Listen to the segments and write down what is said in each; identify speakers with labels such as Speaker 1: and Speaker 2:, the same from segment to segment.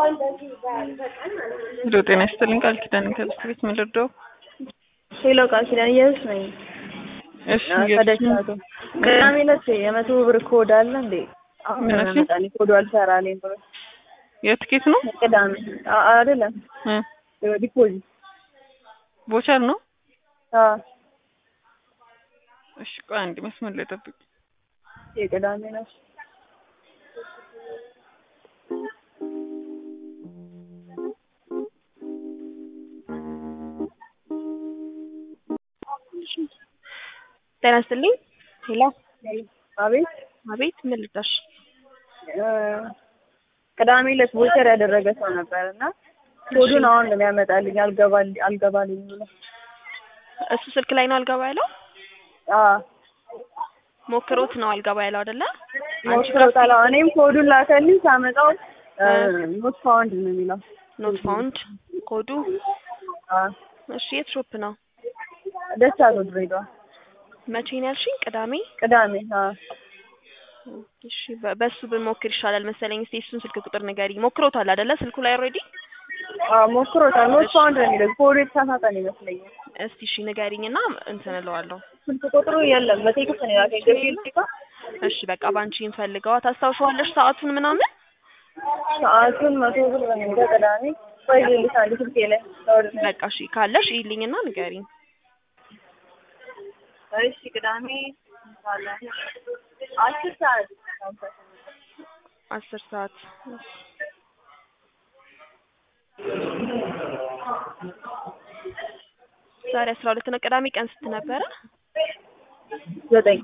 Speaker 1: ሄሎ ጤና ይስጥልኝ ቃል ኪዳን ከብስት ቤት ምልርደው
Speaker 2: ሄሎ ቃል ኪዳን እየሱስ ነኝ።
Speaker 1: እሺ
Speaker 2: ከደቻቱ ቅዳሜ ዕለት የመቶ ብር ኮድ አለ እንዴ? አሁን
Speaker 1: ምን
Speaker 2: ነው
Speaker 1: አልሽኝ?
Speaker 2: ያመጣልኝ ኮዱ አልሰራልኝ ብሎ
Speaker 1: የትኬት ነው
Speaker 2: ቅዳሜ አ- አይደለም
Speaker 1: እ
Speaker 2: ዲፖዚት
Speaker 1: ቦቸር ነው
Speaker 2: አዎ
Speaker 1: እሺ ቆይ አንድ መስመር ላይ ጠብቅ
Speaker 2: የቅዳሜ ነው።
Speaker 3: ጤና ይስጥልኝ። ሄሎ
Speaker 2: አቤት
Speaker 3: አቤት፣ ምን ልርዳሽ?
Speaker 2: እ ቅዳሜ ዕለት ቦቸር ያደረገ ሰው ነበር እና ኮዱን አሁን ነው የሚያመጣልኝ አልገባል አልገባልኝ ብሎ
Speaker 3: እሱ ስልክ ላይ ነው አልገባ ያለው።
Speaker 2: አዎ
Speaker 3: ሞክሮት ነው አልገባ ያለው አይደለ? አንቺ ጋር
Speaker 2: ሞክሮታል። አዎ፣ እኔም ኮዱን ላከልኝ ሳመጣው ኖት ፋውንድ ነው የሚለው።
Speaker 3: ኖት ፋውንድ ኮዱ።
Speaker 2: አዎ
Speaker 3: እሺ፣ የት ሾፕ ነው?
Speaker 2: ደቻቱ ድሬዳዋ
Speaker 3: መቼ ነው ያልሽኝ? ቅዳሜ።
Speaker 2: ቅዳሜ። አዎ
Speaker 3: እሺ፣ በ- በሱ ብንሞክር ይሻላል መሰለኝ። እስቲ እሱን ስልክ ቁጥር ንገሪ። ሞክሮታል አይደለ? ስልኩ ላይ ኦልሬዲ።
Speaker 2: አዎ ሞክሮታል። ኖት ፋውንድ ነው የሚለው ኮዱ የተሳሳተ ነው ይመስለኛል።
Speaker 3: እስቲ እሺ ንገሪኝና እንትን እለዋለሁ።
Speaker 2: ስልክ ቁጥሩ የለም በቴክስት ነው የላከኝ። ገብርኤል ጭቃ
Speaker 3: እሺ፣ በቃ ባንቺ እንፈልገዋ። ታስታውሻለሽ ሰዓቱን ምናምን?
Speaker 2: ሰዓቱን መቶ ብር ነው የሚለው ቅዳሜ። ቆይ ልልሽ አንድ ስልኬ ላይ ላውርድ።
Speaker 3: በቃ እሺ፣ ካለሽ ይልኝና ንገሪኝ።
Speaker 2: እሺ ቅዳሜ አለ አስር ሰዓት
Speaker 3: አስር ሰዓት ዛሬ አስራ ሁለት ነው። ቅዳሜ ቀን ስንት ነበረ?
Speaker 2: ዘጠኝ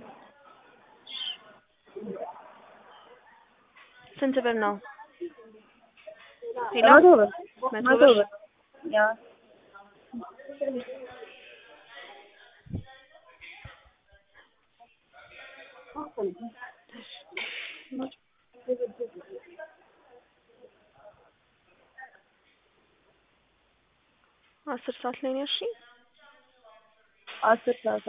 Speaker 3: ስንት ብር ነው? ሄሎ
Speaker 2: መቶ ብር
Speaker 3: መቶ
Speaker 2: መቶ
Speaker 3: ብር።
Speaker 2: ብር ያ
Speaker 3: አስር ሰዓት ላይ ነው ያልሽኝ?
Speaker 2: አስር ሰዓት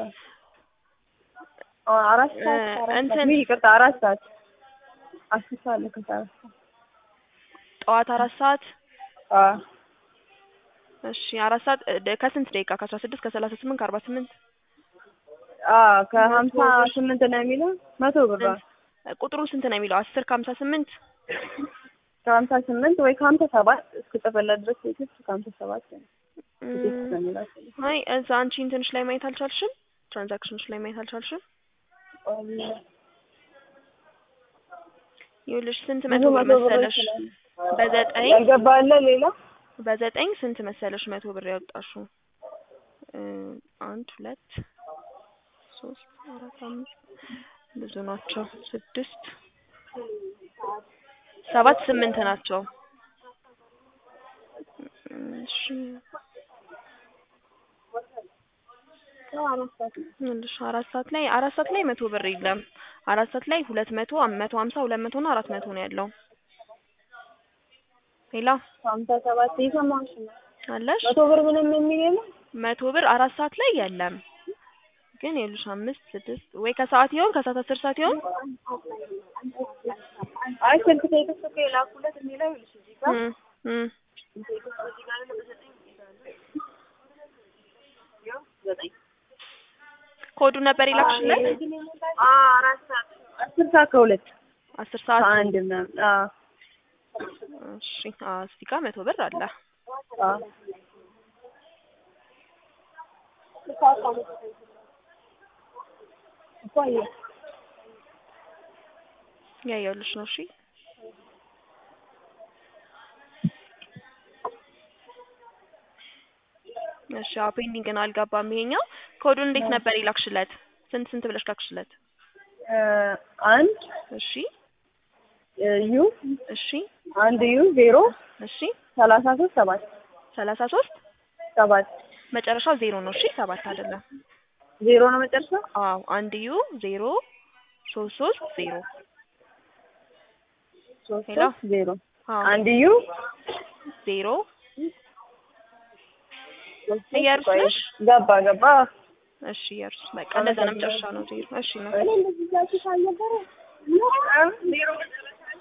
Speaker 2: አ- አራት ሰዓት
Speaker 3: እ-
Speaker 2: አራት
Speaker 3: እንትን-
Speaker 2: ሰዓት ውይ ይቅርታ አራት ሰዓት አስር ሰዓት ልክ አራት ሰዓት
Speaker 3: ጠዋት አራት ሰዓት
Speaker 2: አዎ
Speaker 3: እሺ፣ አራት ሰዓት እ- ደ- ከስንት ደቂቃ? ከአስራ ስድስት ከሰላሳ ስምንት ከአርባ ስምንት
Speaker 2: አዎ ከሀምሳ ስምንት ነው የሚለው መቶ ብር ነው
Speaker 3: ቁጥሩ ስንት ነው የሚለው? አስር ከሀምሳ ስምንት
Speaker 2: ከሀምሳ ስምንት ወይ ከሀምሳ ሰባት እስክጽፍለት ድረስ ቴክስት ከሀምሳ ሰባት ነው ቴክስት ነው የሚለው
Speaker 3: አይ እዛ አንቺ እንትንሽ ላይ ማየት አልቻልሽም? ትራንዛክሽንሽ ላይ ማየት አልቻልሽም? ይኸውልሽ ስንት መቶ ብር መሰለሽ? በዘጠኝ
Speaker 2: ያልገባለ ሌላ
Speaker 3: በዘጠኝ ስንት መሰለሽ መቶ ብር ያወጣሽው? እ አንድ ሁለት ሶስት አራት አምስት ብዙ ናቸው። ስድስት ሰባት ስምንት ናቸው። እሺ ይኸውልሽ አራት ሰዓት ላይ አራት ሰዓት ላይ መቶ ብር የለም። አራት ሰዓት ላይ ሁለት መቶ መቶ ሀምሳ ሁለት መቶ እና አራት መቶ ነው ያለው። ሌላ
Speaker 2: ሀምሳ ሰባት የሰማሁሽ ነው
Speaker 3: አለሽ?
Speaker 2: መቶ ብር ምንም የሚል የለም
Speaker 3: መቶ ብር አራት ሰዓት ላይ የለም። ግን ይኸውልሽ አምስት ስድስት ወይ ከሰዓት ይሆን ከሰዓት አስር ሰዓት ይሆን
Speaker 2: አይ ስልክ ቴክስት እኮ የላኩለት የሚለው ይኸውልሽ እዚህ ጋር
Speaker 3: እም እም
Speaker 2: ቴክስት እዚህ ጋር አለ በዘጠኝ ያው ዘጠኝ
Speaker 3: ኮዱ ነበር የላክሽለት
Speaker 2: አዎ አራት ሰዓት አስር ሰዓት ከሁለት
Speaker 3: አስር ሰዓት
Speaker 2: ከአንድ ምናምን አዎ
Speaker 3: እሺ አዎ እዚህ ጋር መቶ ብር አለ
Speaker 2: አዎ
Speaker 3: ያየሁልሽ ነው እሺ እሺ አዎ ፔንዲንግ ነው አልገባም ይሄኛው ኮዱን እንዴት ነበር የላክሽለት ስንት ስንት ብለሽ ላክሽለት
Speaker 2: እ አንድ
Speaker 3: እሺ
Speaker 2: ዩ
Speaker 3: እሺ
Speaker 2: አንድ ዩ ዜሮ
Speaker 3: እሺ
Speaker 2: ሰላሳ ሶስት ሰባት
Speaker 3: ሰላሳ ሶስት
Speaker 2: ሰባት
Speaker 3: መጨረሻው ዜሮ ነው እሺ ሰባት አይደለም
Speaker 2: ዜሮ ነው መጨረሻ
Speaker 3: አዎ አንድ ዩ ዜሮ ሶስት ሶስት ዜሮ
Speaker 2: ሶስት
Speaker 3: ሄሎ?
Speaker 2: ሶስት ዜሮ
Speaker 3: አዎ
Speaker 2: አንድ ዩ
Speaker 3: ዜሮ
Speaker 2: ሶስት ሶስት
Speaker 3: እያሉሽ
Speaker 2: ቆይ፣
Speaker 3: ነሽ?
Speaker 2: ገባ ገባ
Speaker 3: እሺ የእርሱ በቃ እንደዛ ነው መጨረሻ ነው ዜሮ እሺ ነው
Speaker 2: ዜሮ መጨረሻ